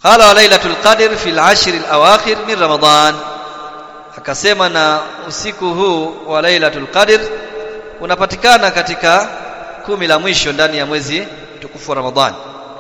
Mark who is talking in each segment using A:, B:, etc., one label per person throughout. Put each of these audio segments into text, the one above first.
A: qala wa lailatul qadr fi al-ashr al-awakhir min ramadan akasema na usiku huu wa lailatul qadr unapatikana katika kumi la mwisho ndani ya mwezi mtukufu wa ramadhan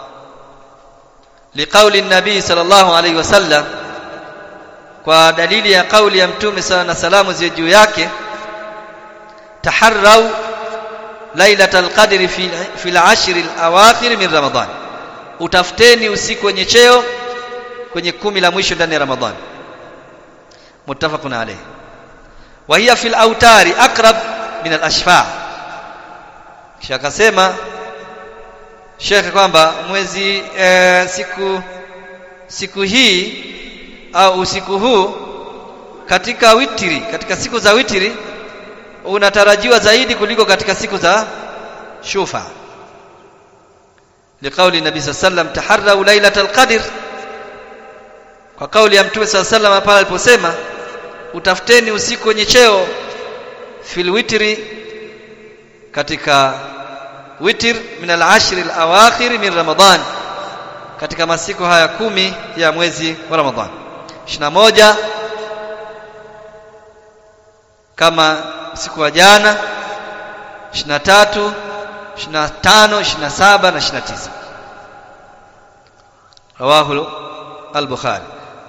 A: liqauli nabii sallallahu alaihi wasallam kwa dalili ya kauli ya mtume sala na salamu ziwe juu yake taharrau lailatal qadri fi fi al-ashr al-awakhir min ramadan utafuteni usiku wenye cheo kwenye kumi la mwisho ndani ya ramadhan muttafaqun alayh wa hiya fil autari aqrab min al-ashfa kisha akasema Sheikh kwamba mwezi e, siku siku hii au usiku huu katika witiri katika siku za witiri unatarajiwa zaidi kuliko katika siku za shufa liqauli nabii sallam taharrau lailatal qadr kwa kauli ya mtume sallam pale aliposema utafuteni usiku wenye cheo fil witri katika witr min al-ashr al-awakhir min ramadan katika masiku haya kumi ya mwezi wa ramadhan 21 kama siku wa jana 23 25 27 na 29 rawahu al-bukhari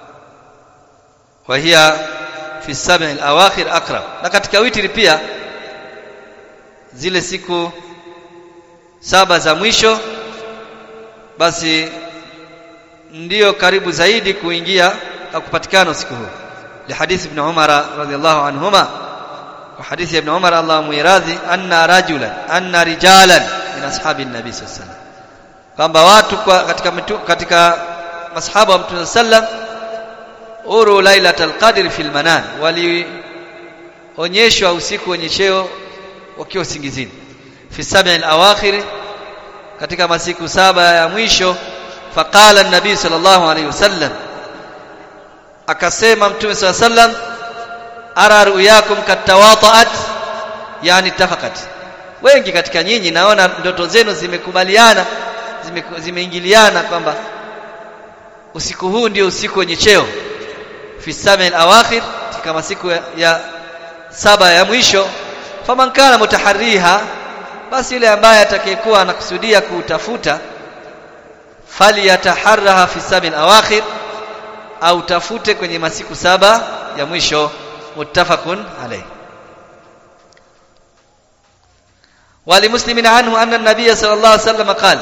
A: wa hiya fi sab'i al-awakhir aqrab na katika witri pia zile siku saba za mwisho basi ndiyo karibu zaidi kuingia au kupatikana usiku huu lihadithi ibn Umar radhiyallahu anhuma wa hadithi ibn Umar Allah muiradhi anna rajulan anna rijalan min ashabi nabi sallallahu alaihi kwamba watu kwa katika mitu, katika masahaba wa mtume sallam uru lailatul qadr fil manan walionyeshwa usiku wenye cheo wakiwa usingizini fi sab'il awakhir katika masiku saba ya mwisho faqala an-nabi sallallahu alayhi wasallam akasema mtume sallallahu alayhi wasallam ara ruyakum katawataat yani tafaqat wengi katika nyinyi naona ndoto zenu zimekubaliana zimeingiliana zime kwamba usiku huu ndio usiku wenye cheo fi sab'il awakhir katika masiku ya, ya saba ya mwisho faman kana mutaharriha basi yule ambaye atakayekuwa anakusudia kuutafuta falyataharraha fi sabil awakhir au tafute kwenye masiku saba ya mwisho muttafaqun alayh ولمسلم عنه أن النبي صلى الله عليه وسلم قال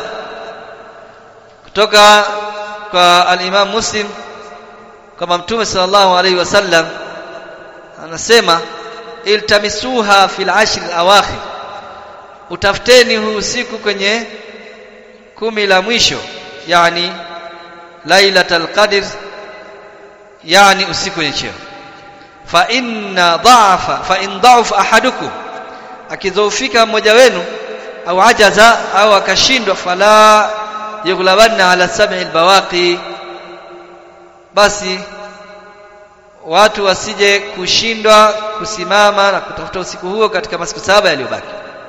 A: kutoka kwa al-Imam Muslim kama Mtume sallallahu alayhi wasallam anasema iltamisuha fil ashr al-awakhir utafuteni huu usiku kwenye kumi la mwisho yani lailatul qadr yani usiku wenye cheo fa inna dha'afa fa in dha'afa ahadukum akidhoofika mmoja wenu au ajaza au akashindwa fala yughlabanna ala sab'il bawaqi basi watu wasije kushindwa kusimama na kutafuta usiku huo katika masiku saba yaliyobaki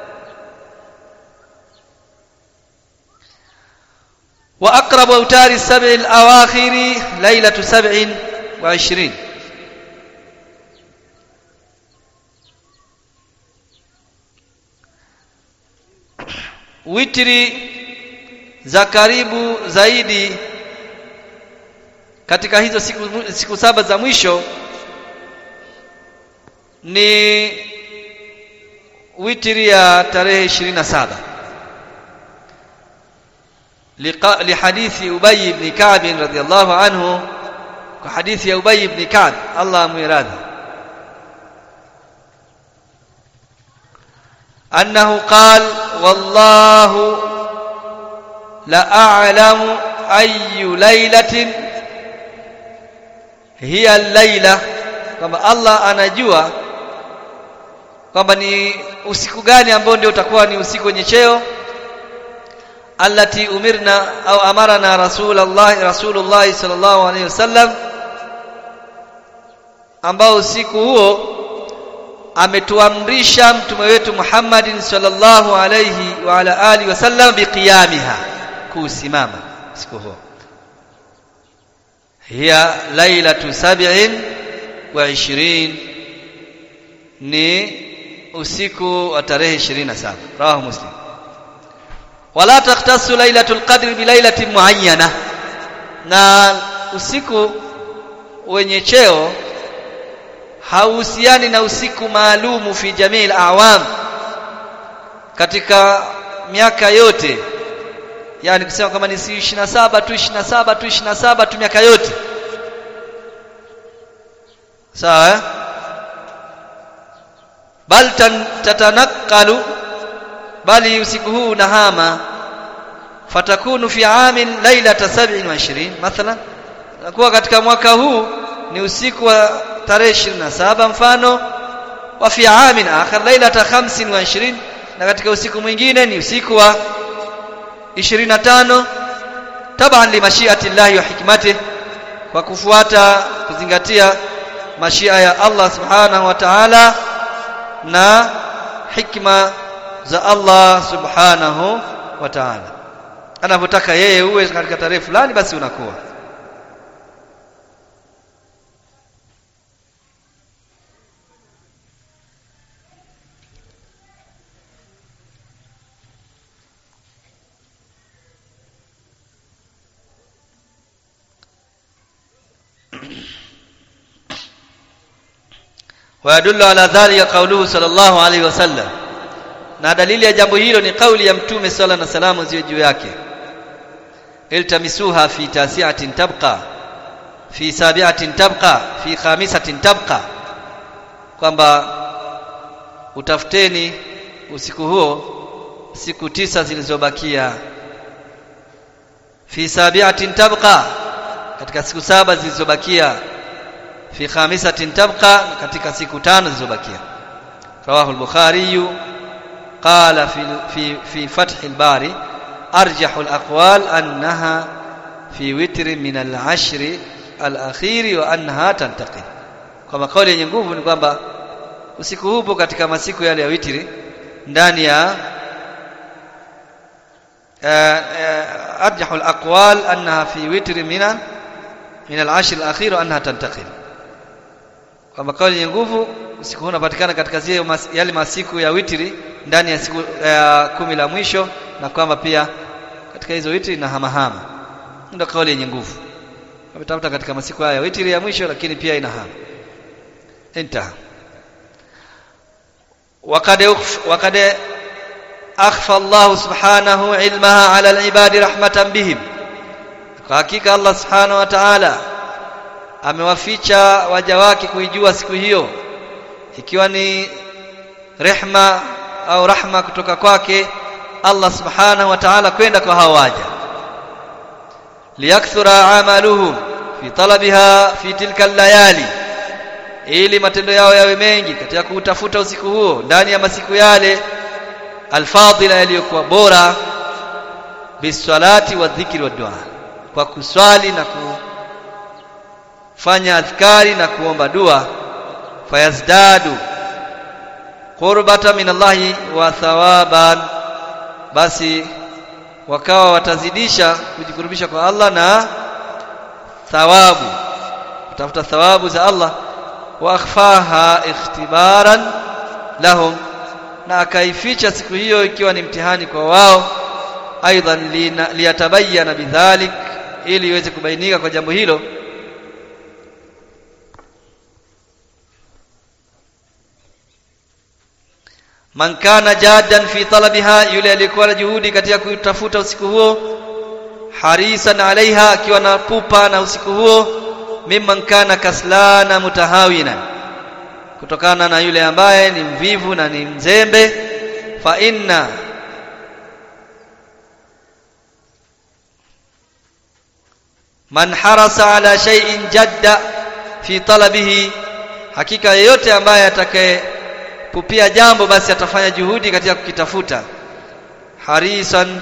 A: وأقرب أوتار السبع الأواخر ليلة سبع وعشرين witri za karibu zaidi katika hizo siku, siku saba za mwisho ni witri ya tarehe 27 لحديث أبي بن كعب رضي الله عنه وحديث أبي بن كعب الله ميراث أنه قال والله لأعلم أي ليلة هي الليلة kwamba Allah anajua kwamba ni usiku gani ambao ndio utakuwa ni usiku wenye cheo allati umirna au amarana rasulullah rasulullah sallallahu alaihi wasallam ambao usiku huo ametuamrisha mtume wetu Muhammadin sallallahu alaihi wa ala alihi wasallam biqiyamiha kusimama usiku huo hiya lailatu sab'in wa ishirin ni usiku wa tarehe 27 rawahu muslim wala takhtassu lailatul qadri bi lailatin muayyana na usiku wenye cheo hauhusiani na usiku maalumu fi jamii awam katika miaka yote yani kusema kama ni 27 tu 27 tu 27 tu miaka yote sawa eh? bal tatanakalu bali usiku huu unahama fatakunu fi amin lailata 27 mathalan nakuwa katika mwaka huu ni usiku wa tarehe 27 mfano wa fi amin akhar lailata 25 na katika usiku mwingine ni usiku wa 25 taban li mashiati llahi wa hikmatihi kwa kufuata kuzingatia mashia ya Allah subhanahu wa ta'ala na hikma za Allah subhanahu wa ta'ala anavyotaka yeye uwe katika tarehe fulani basi unakuwa ويدل على ذلك قوله صلى الله عليه وسلم na dalili ya jambo hilo ni kauli ya mtume sala na salamu ziwe juu yake iltamisuha fi tasiatin tabqa fi sabiatin tabqa fi khamisatin tabqa kwamba utafuteni usiku huo siku tisa zilizobakia fi sabiatin tabqa katika siku saba zilizobakia fi khamisatin tabqa katika siku tano zilizobakia rawahu al-bukhari قال في في في فتح الباري ارجح الاقوال انها في وتر من العشر الاخير وانها تنتقل kama kauli yenye nguvu ni kwamba usiku hupo katika masiku yale ya witri ndani ya arjahul aqwal annaha fi witri min min al-ashr al-akhir wa annaha tantaqil kwamba kauli yenye nguvu usiku huu unapatikana katika zile mas, yale masiku ya witri ndani ya siku ya kumi la mwisho na kwamba pia katika hizo witri na hamahama ndio kauli yenye nguvu ametafuta katika masiku haya ya witri ya mwisho lakini pia ina hama intaha وقد وقد أخفى الله سبحانه علمها على العباد رحمة بهم حقيقة الله سبحانه وتعالى amewaficha waja wake kuijua siku hiyo ikiwa ni rehma au rahma kutoka kwake Allah subhanahu wa ta'ala kwenda kwa hao waja liyakthura amaluhum fi talabiha fi tilka layali ili matendo yao yawe mengi katika kutafuta usiku huo ndani ya masiku yale alfadila yaliyokuwa bora bisalati wa dhikri wa dua kwa kuswali na kufanya adhkari na kuomba dua fayazdadu qurbata min Allahi wa thawaban basi wakawa watazidisha kujikurubisha kwa Allah na thawabu kutafuta thawabu za Allah wa akhfaha ikhtibaran lahum na akaificha siku hiyo ikiwa ni mtihani kwa wao aidan liyatabayana bidhalik ili iweze kubainika kwa jambo hilo man kana jaddan fi talabiha yule aliyekuwa na juhudi katika kutafuta usiku huo harisan alaiha akiwa na pupa na usiku huo mimman kana kaslana mutahawina kutokana na yule ambaye ni mvivu na ni mzembe fa inna man harasa ala shay'in jadda fi talabihi hakika yeyote ambaye atakaye kupia jambo basi atafanya juhudi katika kukitafuta harisan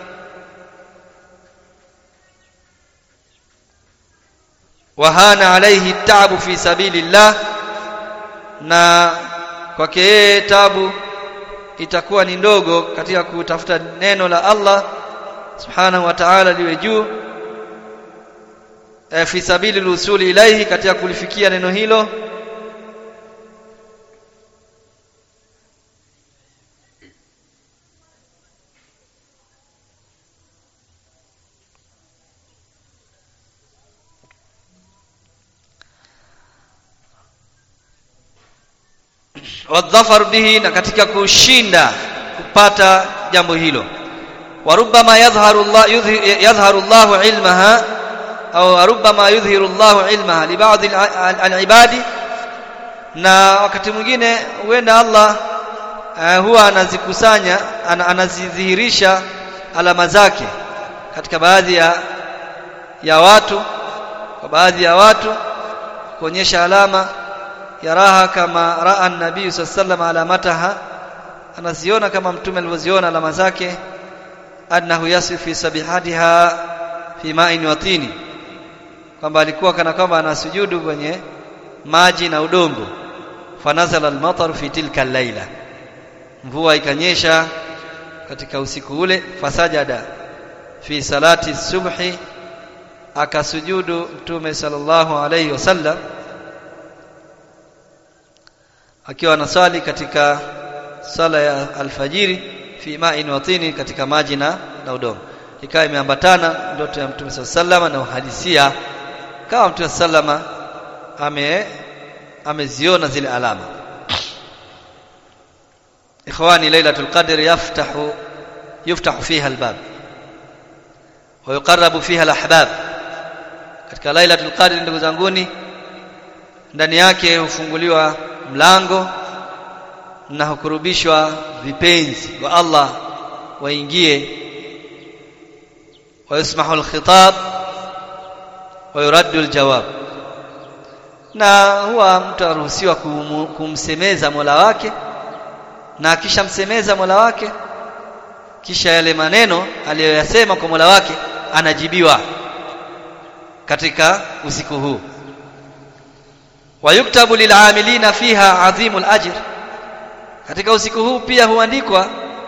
A: wahana alaihi tabu fi sabilillah na kwake yeye tabu itakuwa ni ndogo katika kutafuta neno la Allah subhanahu wa ta'ala liwe juu e, fi sabili lusuli ilaihi katika kulifikia neno hilo wadhafar bihi na katika kushinda kupata jambo hilo warubama yadhharu Allah yadhharu Allah ilmaha au rubama yudhhiru Allah ilmaha li ba'd al-ibadi na wakati mwingine huenda Allah uh, huwa anazikusanya an, anazidhihirisha alama zake katika baadhi ya ya watu kwa baadhi ya watu kuonyesha alama ya raha kama raa nabii sallallahu alamataha anaziona kama mtume alivyoziona alama zake annahu yasfi fi sabihatiha fi ma'in wa tini kwamba alikuwa kana kwamba anasujudu kwenye maji na udongo fanazala almatar fi tilka al-laila mvua ikanyesha katika usiku ule fasajada fi salati subhi akasujudu mtume sallallahu alayhi wasallam akiwa anasali katika sala ya alfajiri fi ma'in wa tini katika maji na na udongo ikawa imeambatana ndoto ya mtume sallallahu na uhadisia kama mtume sallallahu ame ameziona zile alama ikhwani lailatul qadr yaftahu yuftahu fiha albab wa yuqarrabu fiha alahbab katika lailatul qadr ndugu zanguni ndani yake hufunguliwa mlango na hukurubishwa vipenzi wa Allah waingie ويسمح الخطاب ويرد الجواب na huwa mtu aruhusiwa kumsemeza Mola wake na akishamsemeza Mola wake kisha yale maneno aliyoyasema kwa Mola wake anajibiwa katika usiku huu wayuktabu lil'amilina fiha adhimul ajr katika usiku huu pia huandikwa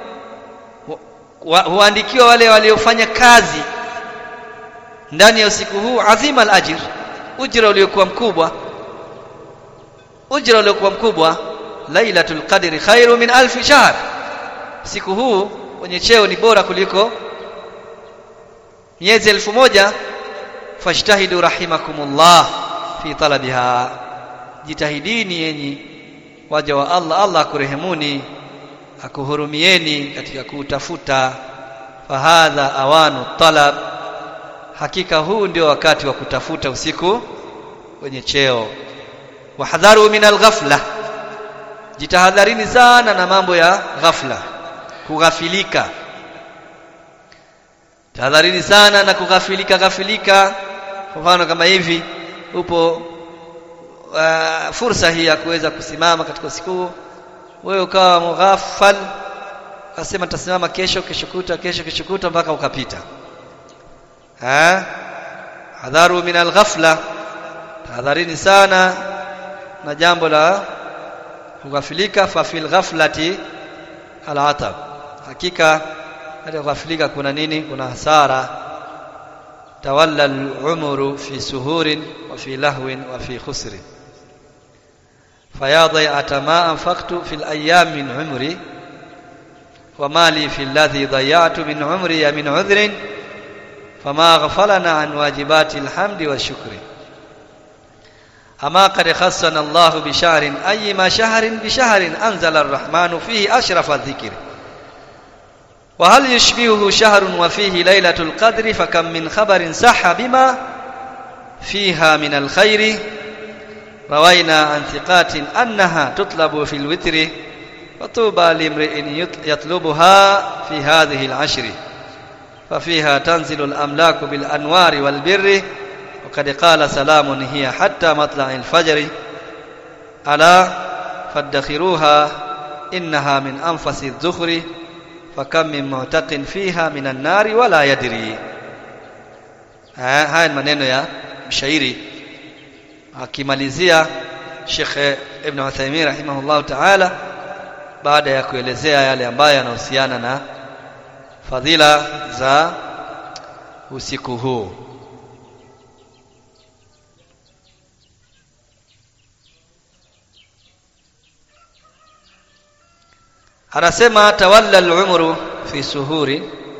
A: huandikiwa wale waliofanya kazi ndani ya usiku huu azima al-ajr ujira uliokuwa mkubwa ujira uliokuwa mkubwa lailatul qadri khairu min alf shahr siku huu wenye cheo ni bora kuliko miezi elfu moja fashtahidu rahimakumullah fi talabiha jitahidini yenyi waja wa Allah Allah akurehemuni akuhurumieni katika kutafuta fahadha awanu talab hakika huu ndio wakati wa kutafuta usiku wenye cheo wahadharu min alghafla jitahadharini sana na mambo ya ghafla kughafilika tahadharini sana na kughafilika ghafilika kwa mfano kama hivi upo uh, fursa hii ya kuweza kusimama katika usiku wewe ukawa mughafal akasema tasimama kesho kesho kuta kesho kesho kuta mpaka ukapita ha hadharu min alghafla tahadharini sana na jambo la kughafilika fa fil ghaflati alatab hakika katika kughafilika kuna nini kuna hasara tawalla al-umru fi suhurin wa fi lahwin wa fi khusrin فيا ضيعة ما أنفقت في الأيام من عمري وما لي في الذي ضيعت من عمري من عذر فما غفلنا عن واجبات الحمد والشكر أما قد خصنا الله بشهر أيما شهر بشهر أنزل الرحمن فيه أشرف الذكر وهل يشبهه شهر وفيه ليلة القدر فكم من خبر صح بما فيها من الخير روينا عن ثقات أنها تطلب في الوتر وطوبى لامرئ يطلبها في هذه العشر ففيها تنزل الأملاك بالأنوار والبر وقد قال سلام هي حتى مطلع الفجر ألا فادخروها إنها من أنفس الذخر فكم من معتق فيها من النار ولا يدري هاي maneno ya mshairi akimalizia Sheikh Ibn Uthaymeen rahimahullah ta'ala baada ya kuelezea yale ambayo yanahusiana na fadhila za usiku huu anasema tawalla al-umru fi suhuri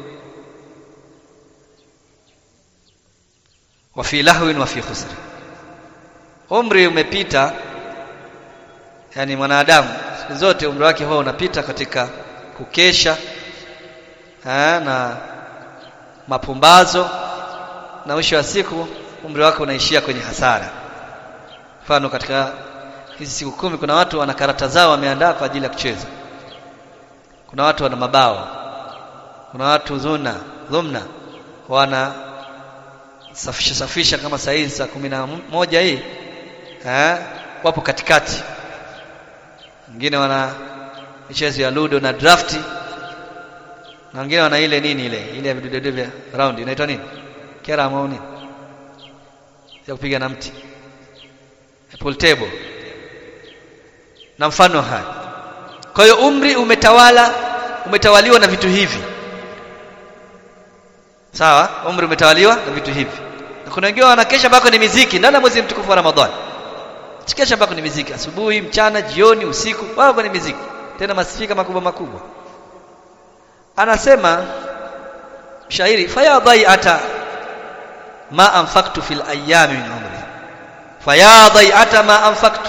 A: wa fi lahwin wa fi khusr umri umepita yani mwanadamu siku zote umri wake huwa unapita katika kukesha ha, na mapumbazo na mwisho wa siku umri wake unaishia kwenye hasara mfano katika hizi siku kumi kuna watu wana karata zao wameandaa kwa ajili ya kucheza kuna watu wana mabao kuna watu zuna dhumna wana safisha safisha kama saa hizi saa kumi na moja hii eh, wapo katikati wengine wana michezo ya ludo na drafti na wengine wana ile nini ile ile ya vidudedu vya round inaitwa nini kera au nini ya kupiga na mti pool table na mfano haya kwa hiyo umri umetawala umetawaliwa na vitu hivi sawa umri umetawaliwa na vitu hivi na kuna wengine wanakesha mpaka ni miziki ndani ya mwezi mtukufu wa Ramadhani kesha mpaka ni miziki asubuhi mchana jioni usiku wao ni miziki tena masifika makubwa makubwa anasema shairi faya dhai'ata ma anfaqtu fil ayami min umri faya dhai'ata ma anfaqtu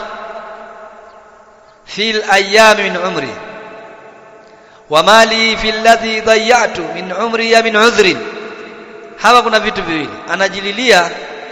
A: fil ayami min umri wa mali fil ladhi dhayatu min umri ya min udhrin hapa kuna vitu viwili anajililia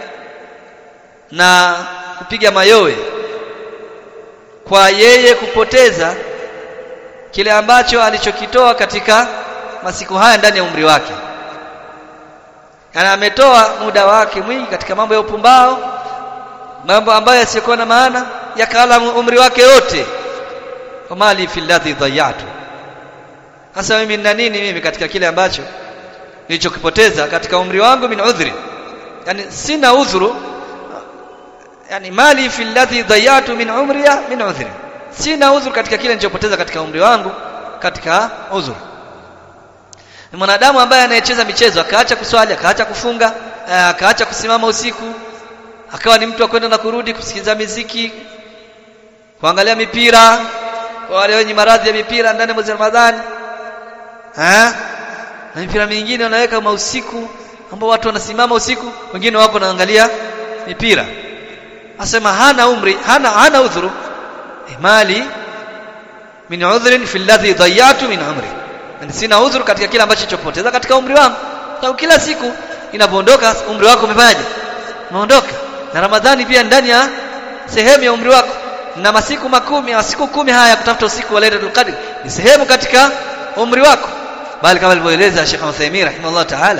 A: na kupiga mayowe kwa yeye kupoteza kile ambacho alichokitoa katika masiku haya ndani ya umri wake yani ametoa muda wake mwingi katika mambo ya upumbao mambo ambayo yasiyokuwa na maana yakala umri wake yote kwa mali filladhi dhayatu hasa mimi nina nini mimi katika kile ambacho nilichokipoteza katika umri wangu min udhri yani sina udhuru yani mali fi alladhi dhayatu min umriya min udhri sina udhuru katika kile nilichopoteza katika umri wangu katika udhuru ni mwanadamu ambaye anayecheza michezo akaacha kuswali akaacha kufunga akaacha kusimama usiku akawa ni mtu wa kwenda na kurudi kusikiliza miziki kuangalia mipira kwa wale wenye maradhi ya mipira ndani ya mwezi Ramadhani eh na mipira mingine wanaweka mausiku ambao watu wanasimama usiku wengine wako naangalia mipira asema hana umri hana hana udhuru mali min udhrin fi alladhi dhayatu min umri yani sina udhuru katika kile ambacho chopoteza katika umri wangu sababu kila siku inapoondoka umri wako umefanyaje umeondoka na ramadhani pia ndani ya sehemu ya umri wako na masiku makumi au siku kumi haya ya kutafuta usiku wa Lailatul Qadr ni sehemu katika umri wako bali kama alivyoeleza Sheikh Uthaymeen rahimahullah ta'ala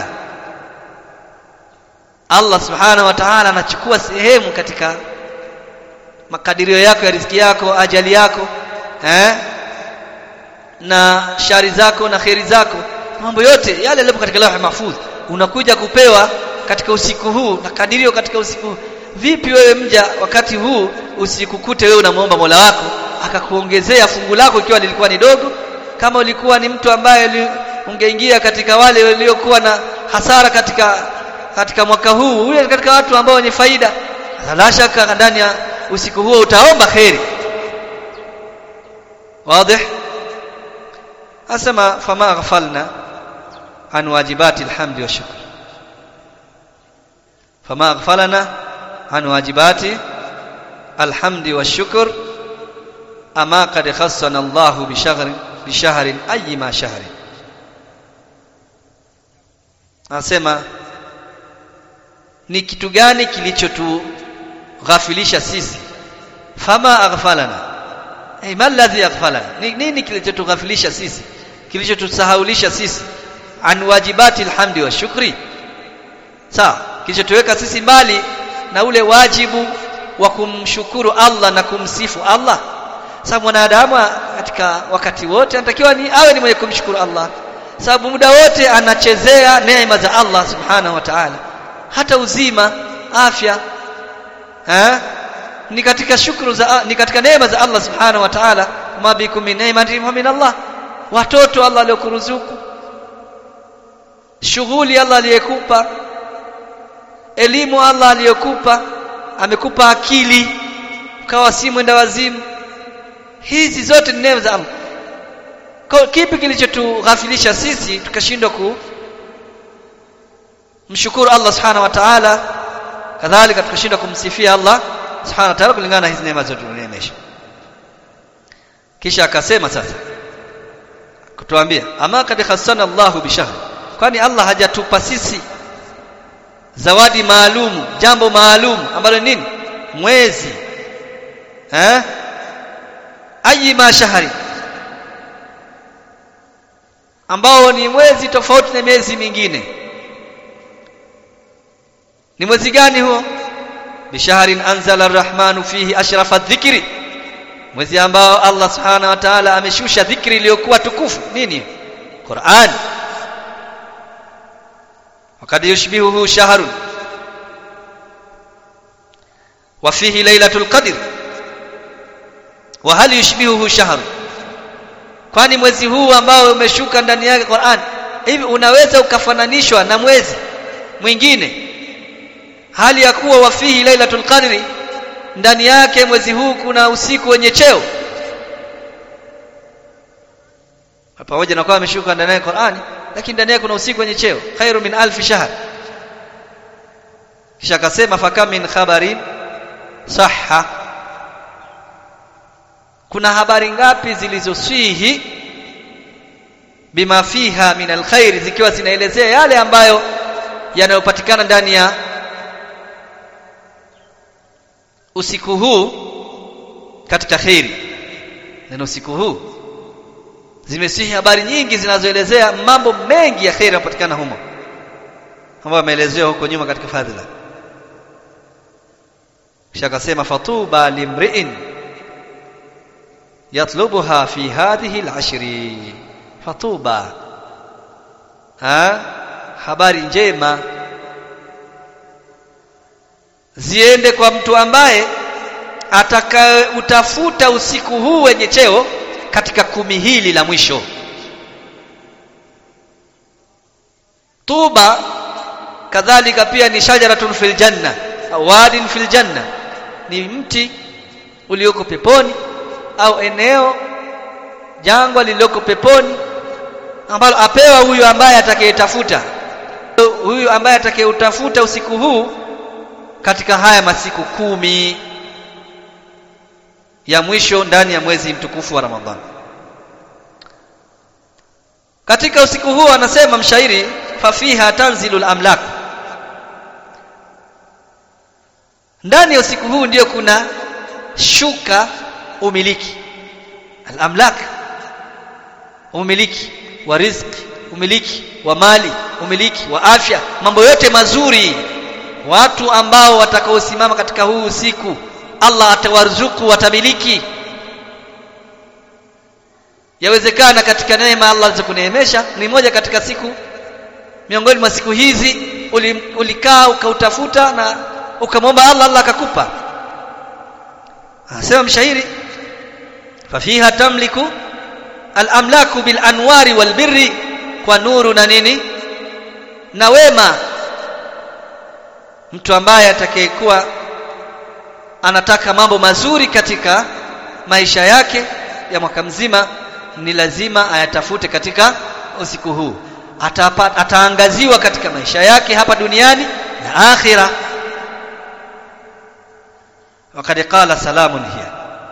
A: Allah subhanahu wa ta'ala anachukua sehemu katika makadirio yako ya riziki yako ajali yako eh na shari zako na kheri zako mambo yote yale yaliyo katika lawh mahfudh unakuja kupewa katika usiku huu na kadirio katika usiku huu vipi wewe mja wakati huu usikukute wewe unamwomba Mola wako akakuongezea fungu lako ikiwa lilikuwa ni dogo kama ulikuwa ni mtu ambaye ungeingia katika wale waliokuwa na hasara katika katika mwaka huu huyo katika watu ambao wenye faida la shaka ndani ya usiku huo utaomba kheri wazi asema fama ghafalna an wajibati alhamdi wa shukr fama ghafalna an wajibati alhamdi wa shukr ama qad khassana Allahu bi shahrin bi shahrin ayyima shahrin anasema ni kitu gani kilichotughafilisha sisi fama aghfalana hey, ma alladhi aghfalana ni nini kilichotughafilisha sisi kilichotusahaulisha sisi an wajibati alhamdi wa shukri sawa kilichotuweka sisi mbali na ule wajibu wa kumshukuru Allah na kumsifu Allah sababu mwanadamu katika wakati wote anatakiwa ni awe ni mwenye kumshukuru Allah sababu muda wote anachezea neema za Allah subhanahu wa ta'ala hata uzima afya eh ni katika shukuru za ni katika neema za Allah subhanahu wa ta'ala ma bikum min ni'matin fa min Allah watoto Allah aliyokuruzuku shughuli Allah aliyekupa elimu Allah aliyokupa amekupa akili ukawa si mwenda wazimu hizi zote ni neema za Allah Kwa kipi kilichotughafilisha sisi tukashindwa kumshukuru Allah subhanahu wa ta'ala kadhalika tukashindwa kumsifia Allah subhanahu wa ta'ala kulingana na hizi neema zote tulizoneemesha kisha akasema sasa kutuambia ama kad khassana Allahu bishahr kwani Allah hajatupa sisi zawadi maalum jambo maalum ambalo nini mwezi eh ayi ma shahri ambao ni mwezi tofauti na miezi mingine ni mwezi gani huo bishahrin anzala arrahmanu fihi ashrafa dhikri mwezi ambao Allah subhanahu wa ta'ala ameshusha dhikri iliyokuwa tukufu nini Qur'an wakad yushbihuhu shahrun wa fihi lailatul qadr wa hal yushbihuhu shahrun kwani mwezi huu ambao umeshuka ndani yake Qur'an hivi unaweza ukafananishwa na mwezi mwingine hali ya kuwa wafihi lailatul qadri ndani yake mwezi huu kuna usiku wenye cheo pamoja na kuwa ameshuka ndani ya Qur'ani lakini ndani yake kuna usiku wenye cheo khairu min alfi shahr kisha akasema fakam min khabarin sahha kuna habari ngapi zilizoswihi bima fiha min alkhair zikiwa zinaelezea yale ambayo yanayopatikana ndani ya usiku huu katika khairi neno usiku huu zimesihi habari nyingi zinazoelezea mambo mengi ya khairi yanapatikana humo ambayo yameelezewa huko nyuma katika fadhila kisha akasema fatuba limri'in yatlubuha fi hadhihi al'ashri fatuba ha habari njema ziende kwa mtu ambaye atakayeutafuta usiku huu wenye cheo katika kumi hili la mwisho tuba kadhalika pia ni shajaratun fil janna au wadin fil janna ni mti ulioko peponi au eneo jangwa lililoko peponi ambalo apewa huyu ambaye atakayetafuta huyu ambaye atakayeutafuta usiku huu katika haya masiku kumi ya mwisho ndani ya mwezi mtukufu wa Ramadhani katika usiku huu anasema mshairi fafiha tanzilul amlak ndani ya usiku huu ndiyo kuna shuka umiliki al-amlak umiliki wa riziki umiliki wa mali umiliki wa afya mambo yote mazuri watu ambao watakaosimama katika huu usiku Allah atawaruzuku watamiliki yawezekana katika neema Allah alizokuneemesha ni moja katika siku miongoni mwa siku hizi ulikaa ukautafuta na ukamwomba Allah Allah akakupa anasema mshairi fafiha tamliku al-amlaku bil anwari wal birri kwa nuru na nini na wema mtu ambaye atakayekuwa anataka mambo mazuri katika maisha yake ya mwaka mzima ni lazima ayatafute katika usiku huu Atapa, ataangaziwa katika maisha yake hapa duniani na akhira wakati qala salamun hiya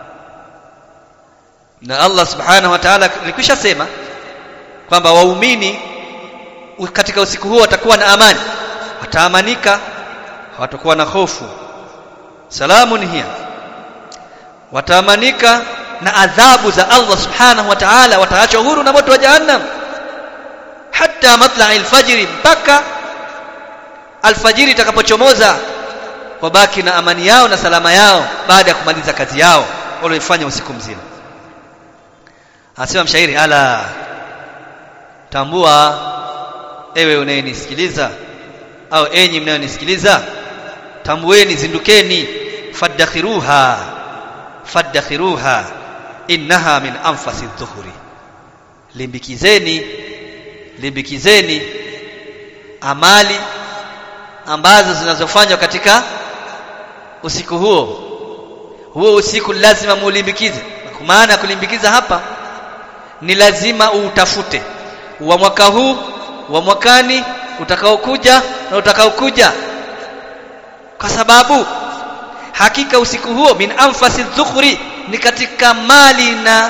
A: na Allah subhanahu wa ta'ala alikwisha sema kwamba waumini katika usiku huo watakuwa na amani wataamanika hawatakuwa na hofu salamun hiya wataamanika na adhabu za Allah subhanahu wa ta'ala wataachwa huru na moto wa jahannam hatta matla'i alfajiri mpaka alfajiri itakapochomoza wabaki na amani yao na salama yao baada ya kumaliza kazi yao walioifanya usiku mzima anasema mshairi ala tambua ewe unayenisikiliza au enyi mnayonisikiliza tambueni zindukeni faddakhiruha faddakhiruha innaha min anfasi dhuhuri limbikizeni limbikizeni amali ambazo zinazofanywa katika usiku huo huo usiku lazima muulimbikize kwa maana kulimbikiza hapa ni lazima uutafute wa mwaka huu wa mwakani utakaokuja na utakaokuja kwa sababu hakika usiku huo min anfasi dhukhri ni katika mali na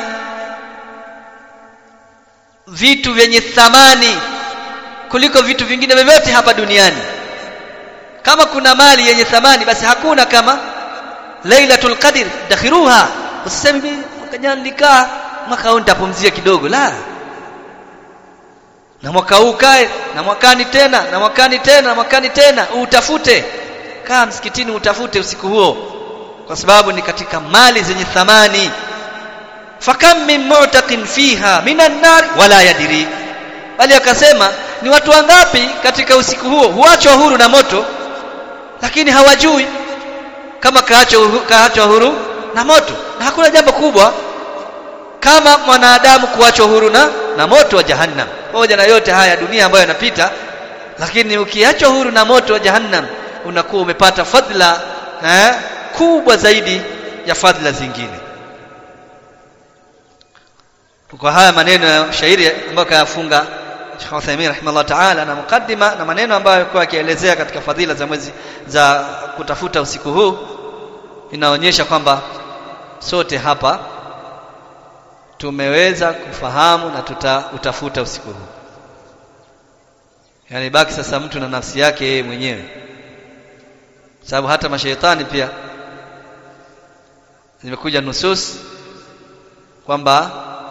A: vitu vyenye thamani kuliko vitu vingine vyovyote hapa duniani kama kuna mali yenye thamani basi hakuna kama lailatul qadr dakhiruha usiseme mimi mwaka jana nilikaa mwaka huu nitapumzia kidogo la na mwaka huu kae na mwakani tena na mwakani tena na mwakani tena utafute kaa msikitini utafute usiku huo kwa sababu ni katika mali zenye thamani fakam min mu'taqin fiha minan nar wala yadri bali akasema ni watu wangapi katika usiku huo huachwa huru na moto lakini hawajui kama kaachwa kaachwa huru na moto na hakuna jambo kubwa kama mwanadamu kuachwa huru na na moto wa jahannam pamoja na yote haya dunia ambayo yanapita lakini ukiachwa huru na moto wa jahannam unakuwa umepata fadhila eh, kubwa zaidi ya fadhila zingine kwa haya maneno ya shairi ambayo kayafunga Sheikh Uthaymeen rahimahullah ta'ala na mukaddima na maneno ambayo alikuwa akielezea katika fadhila za mwezi za kutafuta usiku huu inaonyesha kwamba sote hapa tumeweza kufahamu na tutautafuta usiku huu yani baki sasa mtu na nafsi yake yeye mwenyewe sababu hata mashaitani pia zimekuja nusus kwamba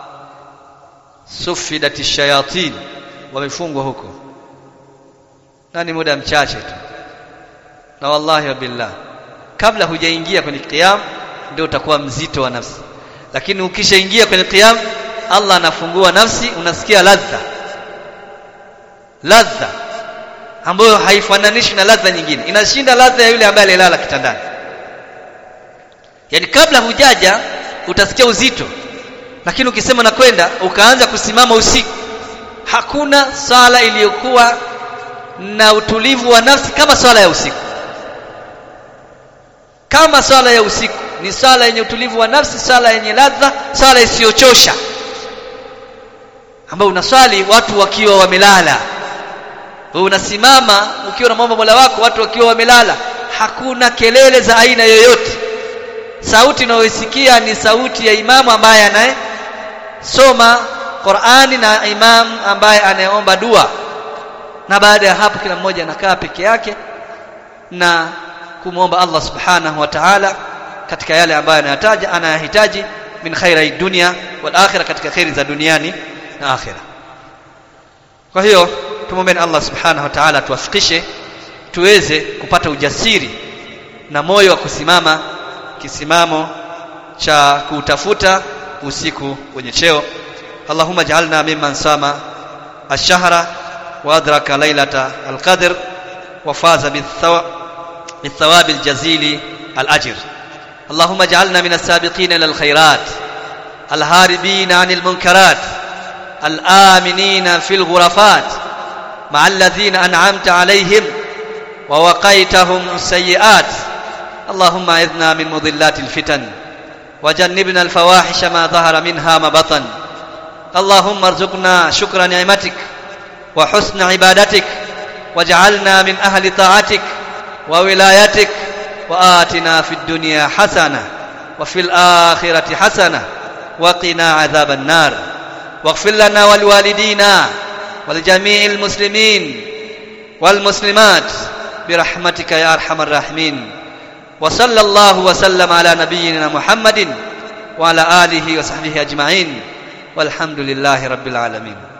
A: sufidati shayatin wamefungwa huko na ni muda mchache tu na wallahi wa billah kabla hujaingia kwenye qiyam ndio utakuwa mzito wa nafsi lakini ukishaingia kwenye qiyam Allah anafungua nafsi unasikia ladha ladha ambayo haifananishi na ladha nyingine inashinda ladha ya yule ambaye alilala kitandani yani kabla hujaja utasikia uzito lakini ukisema na kwenda ukaanza kusimama usiku hakuna sala iliyokuwa na utulivu wa nafsi kama swala ya usiku kama swala ya usiku ni swala yenye utulivu wa nafsi swala yenye ladha swala isiyochosha ambayo unaswali watu wakiwa wamelala wewe unasimama ukiwa na mambo Mola wako watu wakiwa wamelala hakuna kelele za aina yoyote sauti unayosikia ni sauti ya imamu ambaye anayesoma Qur'ani na imam ambaye anayeomba dua na baada ya hapo kila mmoja anakaa peke yake na kumwomba Allah subhanahu wa ta'ala katika yale ambayo anayataja anayahitaji min khairi dunya wal akhirah katika khairi za duniani na akhirah kwa hiyo tumwombe Allah subhanahu wa ta'ala tuwafikishe tuweze kupata ujasiri na moyo wa kusimama kisimamo cha kutafuta usiku wenye cheo اللهم اجعلنا ممن صام الشهر وادرك ليله القدر وفاز بالثواب الجزيل الاجر اللهم اجعلنا من السابقين الى الخيرات الهاربين عن المنكرات الامنين في الغرفات مع الذين انعمت عليهم ووقيتهم السيئات اللهم اعذنا من مضلات الفتن وجنبنا الفواحش ما ظهر منها ما بطن اللهم ارزقنا شكر نعمتك وحسن عبادتك واجعلنا من أهل طاعتك وولايتك وآتنا في الدنيا حسنة وفي الآخرة حسنة وقنا عذاب النار واغفر لنا ولوالدينا ولجميع المسلمين والمسلمات برحمتك يا أرحم الراحمين وصلى الله وسلم على نبينا محمد وعلى آله وصحبه أجمعين والحمد لله رب العالمين